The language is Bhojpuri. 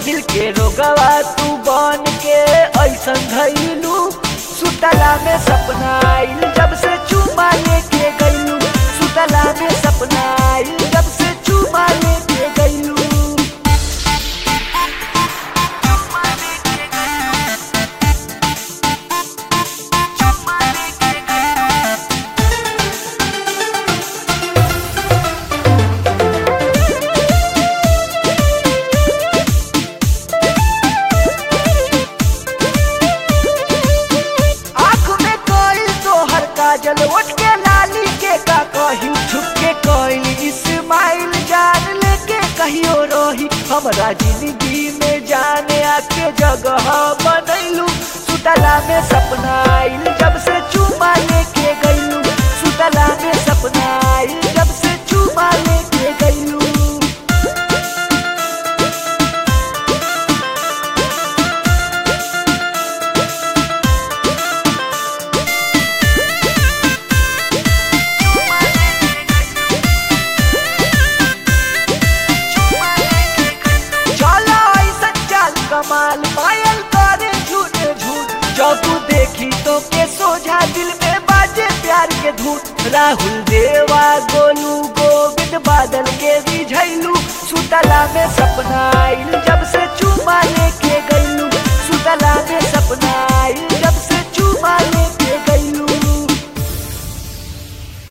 दिल के रोगवा तू बन के ऐसन धैलू सुतला में सपना आइल जब से चुमा लेके गइलू सुतला में सपना आइल जब से चुमा लेके गइलू आँख में कोई तोहर काजल उठ के लाली के का कही छुप के कोई इस्माइल जान लेके कहियो रही हमरा जिंदगी में जाने आके जगह बनैलू सुतला में सपना आइल जब से चुमा लेके गइलू सुतला में सपना आइल जब से चुमा लेके गइलू चला ऐसन चाल कमाल पायल करे झूठ झूठ जब देखी तो के सोझा दिल में बाजे प्यार के धूट राहुल देवा गोलू गोविंद बादल के रिझैलू सुतला में सपना आइल जब से